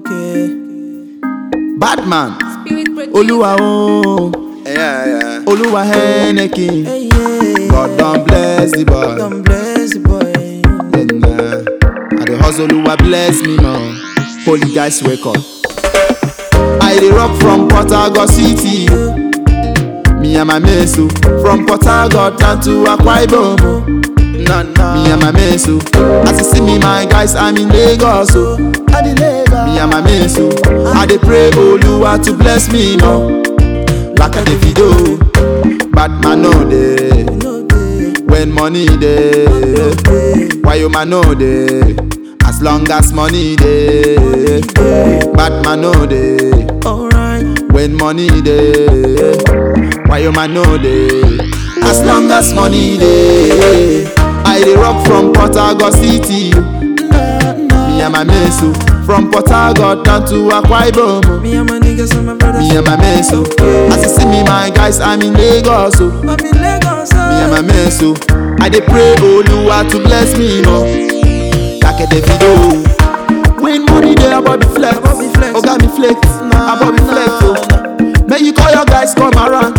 Okay. Badman, Spirit producer. Oluwa o, Yeah, yeah. Oluwa Henneke. Hey, yeah. God don bless the boy. God bless the boy. Then, uh, I dey hustle, Oluwa bless me more. Holy guys wake up. I dey rock from Port Harcourt City. Me and my mates oh. from Port Harcourt down to Akwa Ibom. oh. Nah, nah. Me and my mates oh. As you see me, my guys, I'm in Lagos. Oh. I dey Lagos. Me and my mates oh. I dey pray Oluwa to bless me more. Like a Davido, but man no dey. No dey. When money dey, why you man no dey? As long as money dey, bad man no dey. Alright. When money dey, why you man no dey? As long as money dey, I dey rock from Port Harcourt City. Nah, nah. Me and my mates oh, from Port Harcourt down to Akwa Ibom. oh. Me and my niggas and my brothers. Me and my mates oh, as you see me, my guys, I'm in Lagos. Oh. I'm in Lagos. Me and my men so I dey pray Oluwa to bless me more Like a Davido When money dey about the flex About the flex. Oga me flex Nah, About the flex oh May you call your guys come around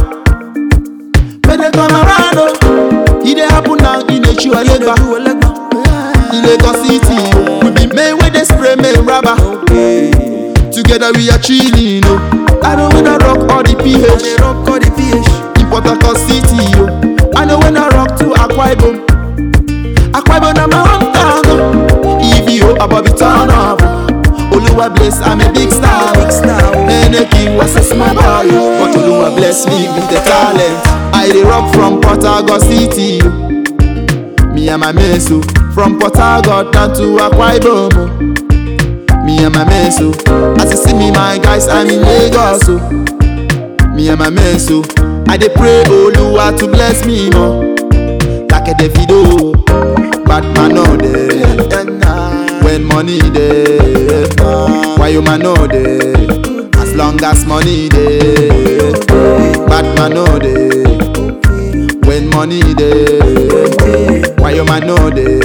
May they come around oh E dey happen now in Echu Alegba do a legba. In Lagos City oh We be men wey dey spray men rubber Okay. Together we are chilling oh I know when I rock all the I dey PH rock all the PH. in Port Harcourt City, yo. I know when I rock to Akwa Ibom. Akwa Ibom na my hometown, oh. EVO above the turn up. Oluwa bless, I'm a big star. Big star, oh. Henneke was a small boy, yo. but Oluwa bless me with the talent. I dey rock from Port Harcourt City, yo. Me and my mates, oh. from Port Harcourt down to Akwa Ibom. oh. Me and my mates, oh. as you see me, my guys, I'm in Lagos. Oh. Me and my men so I dey pray Oluwa to bless me more Like a Davido Bad man no dey When money dey Why you man no dey As long as money dey Bad man no dey When money dey Why you man no dey